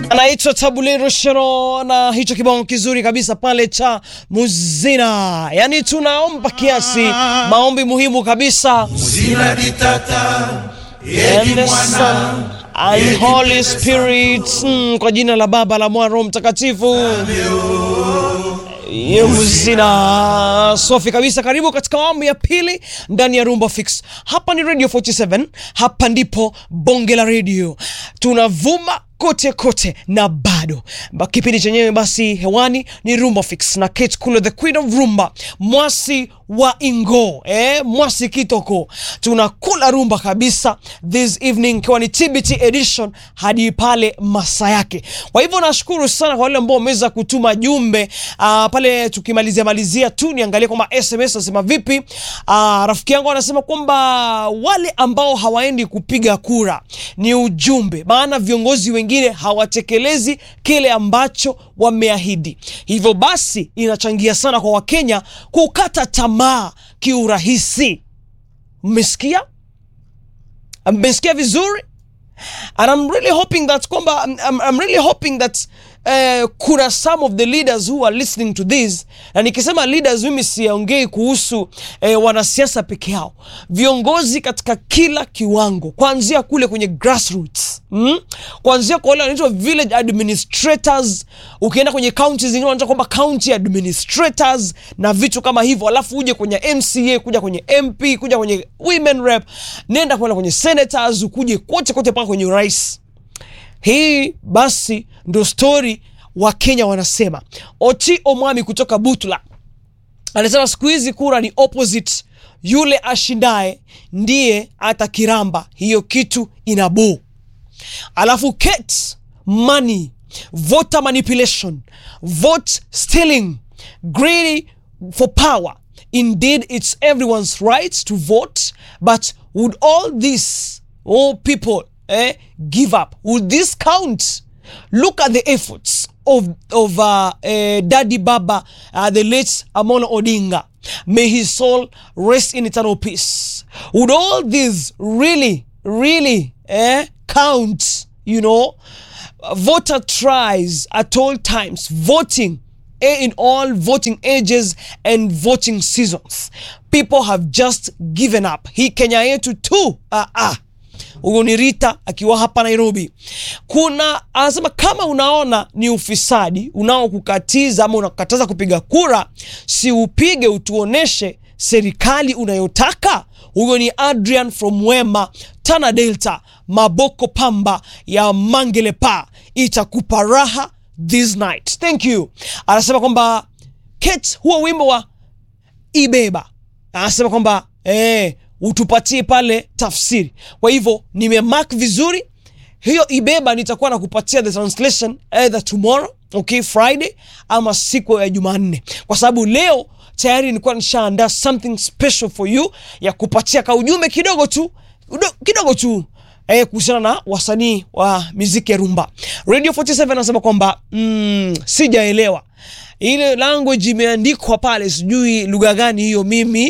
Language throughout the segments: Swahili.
anaitwa Tabulero Shero na hicho kibao kizuri kabisa pale cha Muzina. Yani tunaomba kiasi, maombi muhimu kabisa. Muzina ditata And the Son and Holy Spirit, mm, kwa jina la Baba la Mwana Roho Mtakatifu. Ye Muzina safi kabisa. Karibu katika awamu ya pili ndani ya Rumba Fix. Hapa ni Radio 47, hapa ndipo bonge la radio, tunavuma kote kote na bado Ba- kipindi chenyewe basi hewani ni Rumba Fix na Kate Kulo, the queen of rumba, mwasi wa Ingo eh, mwasi kitoko, tunakula rumba kabisa this evening, ikiwa ni TBT edition hadi pale masaa yake. Kwa hivyo nashukuru sana kwa wale ambao wameweza kutuma jumbe uh, pale tukimalizia malizia tu niangalie kwamba SMS nasema vipi. Uh, rafiki yangu anasema kwamba wale ambao hawaendi kupiga kura ni ujumbe, maana viongozi wengine hawatekelezi kile ambacho wameahidi. Hivyo basi inachangia sana kwa Wakenya kukata tamaa kiurahisi. Mmesikia? Mmesikia vizuri? and I'm really hoping that kwamba I'm, I'm, I'm really hoping that uh, kuna some of the leaders who are listening to this, na nikisema leaders, mimi siongei kuhusu eh, wanasiasa peke yao, viongozi katika kila kiwango, kuanzia kule kwenye grassroots mm? kuanzia kwa wale wanaitwa village administrators, ukienda kwenye county zingine wanaita kwamba county administrators na vitu kama hivyo, alafu uje kwenye MCA, kuja kwenye MP, kuja kwenye women rep, nenda kwenda kwenye senators, ukuje kote kote mpaka kwenye urais. Hii basi ndo stori wa Kenya wanasema. Oti Omwami kutoka Butula anasema siku hizi kura ni opposite, yule ashindaye ndiye atakiramba hiyo kitu inabuu. Alafu Kate money, voter manipulation, vote stealing, greedy for power. Indeed, it's everyone's right to vote, but would all this, all people, eh, give up? Would this count? Look at the efforts of of uh, uh, Daddy Baba, uh, the late Amolo Odinga. May his soul rest in eternal peace. Would all these really, really eh, count? You know, voter tries at all times, voting eh, in all voting ages and voting seasons. People have just given up. Hii Kenya yetu tu ah, ah. Huyu ni Rita akiwa hapa Nairobi. Kuna anasema kama unaona ni ufisadi unaokukatiza ama unakataza kupiga kura, si upige, utuoneshe serikali unayotaka. Huyo ni Adrian from Wema, Tana Delta, Maboko Pamba ya Mangelepa, itakupa raha this night. Thank you. Anasema kwamba Kate, huo wimbo wa ibeba anasema kwamba eh, utupatie pale tafsiri. Kwa hivyo nimemark vizuri hiyo ibeba, nitakuwa na kupatia the translation either tomorrow, okay, Friday ama siku ya Jumanne, kwa sababu leo tayari nilikuwa nishaandaa something special for you ya kupatia ka ujumbe kidogo tu udo- kidogo tu eh, kuhusiana na wasanii wa muziki ya rumba. Radio 47 anasema kwamba mm, sijaelewa ile language imeandikwa pale, sijui lugha gani hiyo, mimi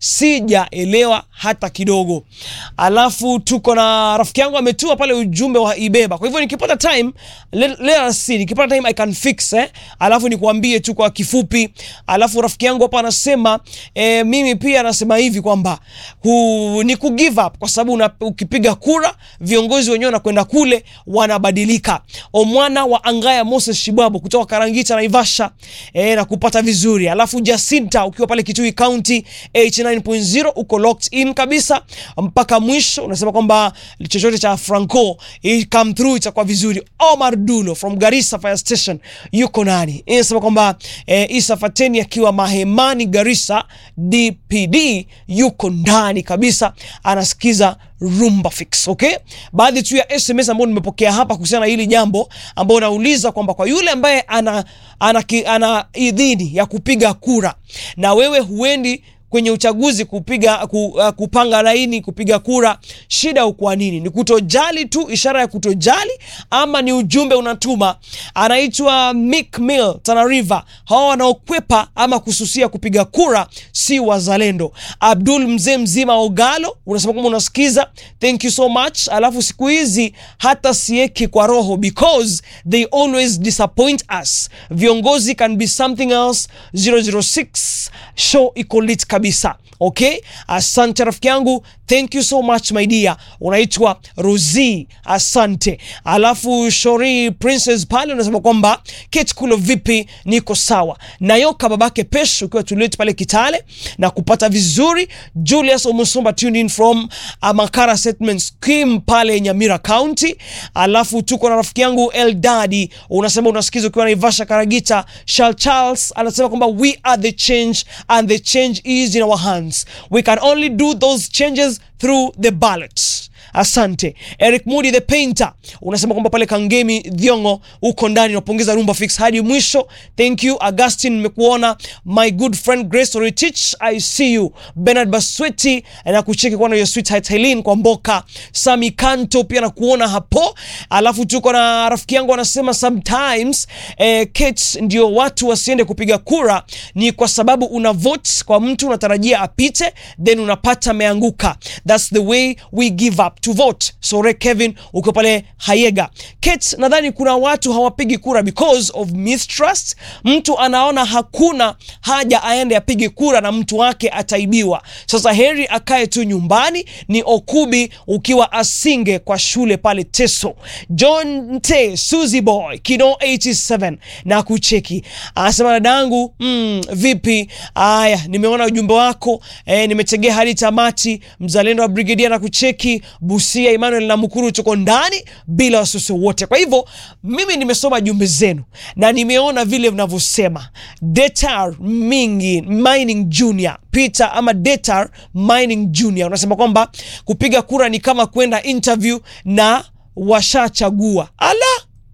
sijaelewa hata kidogo. Alafu tuko na rafiki yangu ametua pale ujumbe wa ibeba, kwa hivyo nikipata time let, let us see, nikipata time I can fix eh. Alafu nikuambie tu kwa kifupi. Alafu rafiki yangu hapa anasema eh, mimi pia anasema hivi kwamba hu, ni ku give up kwa sababu una- ukipiga kura viongozi wenyewe wanakwenda kule wanabadilika. Omwana wa Angaya Moses Shibwabo kutoka Karangita Naivasha eh, na kupata vizuri. Alafu Jacinta ukiwa pale Kitui County 89.0 uko locked in kabisa mpaka mwisho, unasema kwamba chochote cha Franco i come through itakuwa vizuri. Omar Dulo from Garissa Fire Station yuko nani, inasema kwamba eh, Isa Fateni akiwa Mahemani Garissa DPD yuko ndani kabisa, anasikiza Rumba Fix. Okay, baadhi tu ya SMS ambayo nimepokea hapa kuhusiana na hili jambo ambao unauliza kwamba kwa yule ambaye ana, ana, ki- ana idhini ya kupiga kura na wewe huendi kwenye uchaguzi kupiga ku, uh, kupanga laini kupiga kura, shida ukwa nini? Ni kutojali tu, ishara ya kutojali, ama ni ujumbe unatuma? Anaitwa Mick Mill Tana River. Hawa wanaokwepa ama kususia kupiga kura si wazalendo. Abdul mzee mzima Ogalo unasema kwamba unasikiza, thank you so much. Alafu siku hizi hata sieki kwa roho because they always disappoint us. Viongozi can be something else. 006 show iko lit kabisa. Okay, asante rafiki yangu, thank you so much my dear. Unaitwa Rosie, asante. Alafu Shori Princess pale unasema kwamba Kate Kulo, vipi? Niko sawa. Nayoka babake Pesh ukiwa tulit pale Kitale na kupata vizuri. Julius Omusomba tuned in from uh, Makara Settlement Scheme pale Nyamira County. Alafu tuko na rafiki yangu Eldadi unasema unasikiza ukiwa Naivasha Karagita. Charles Charles anasema kwamba we are the change and the change is in our hands. We can only do those changes through the ballots. Asante Eric Moody the painter unasema kwamba pale Kangemi Dhiongo uko ndani, unapongeza Rumba Fix hadi mwisho. Thank you Augustine, nimekuona my good friend Grace Oritich, I see you. Bernard Basweti na kucheki kwa your sweetheart Helene kwa Mboka. Sami Kanto pia nakuona hapo, alafu tuko na rafiki yangu anasema sometimes eh, Kate, ndio watu wasiende kupiga kura ni kwa sababu una vote kwa mtu unatarajia apite, then unapata ameanguka. That's the way we give up to vote. Sore Kevin uko pale Hayega. Kate, nadhani kuna watu hawapigi kura because of mistrust. Mtu anaona hakuna haja aende apige kura na mtu wake ataibiwa. Sasa heri akae tu nyumbani. Ni Okubi ukiwa Asinge kwa shule pale Teso. John T Suzy Boy Kino 87 na kucheki anasema dadangu, mm, vipi? Aya, nimeona ujumbe wako eh, nimetegea hadi tamati. Mzalendo wa Brigedia na kucheki Busia Emmanuel na Mukuru tuko ndani bila wasiwasi wote. Kwa hivyo mimi nimesoma jumbe zenu na nimeona vile mnavyosema. Detar Mingi Mining Junior Peter ama Detar Mining Junior unasema kwamba kupiga kura ni kama kwenda interview na washachagua. Ala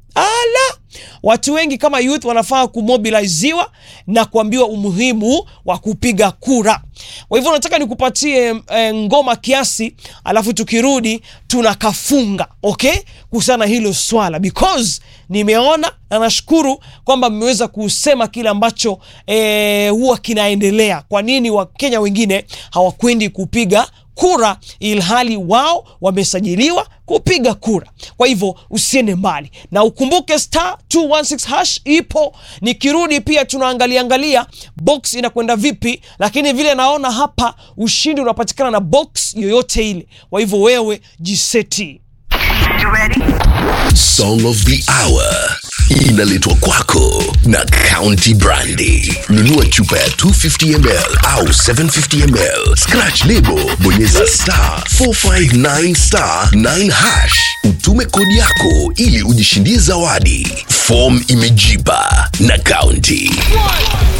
ala, watu wengi kama youth wanafaa kumobiliziwa na kuambiwa umuhimu wa kupiga kura. Kwa hivyo nataka nikupatie e, ngoma kiasi, alafu tukirudi tunakafunga okay, kuhusiana na hilo swala because nimeona na nashukuru kwamba mmeweza kusema kile ambacho e, huwa kinaendelea. Kwa nini Wakenya wengine hawakwendi kupiga kura ilhali wao wamesajiliwa kupiga kura. Kwa hivyo usiende mbali na ukumbuke star 216 hash ipo. Nikirudi pia tunaangalia angalia box inakwenda vipi, lakini vile naona hapa ushindi unapatikana na box yoyote ile. Kwa hivyo wewe jiseti. Song of the Hour inaletwa kwako na County Brandy. Nunua chupa ya 250 ml au 750 ml, scratch lebo, bonyeza star 459 star 9 hash, utume kodi yako ili ujishindie zawadi. Form imejipa na County.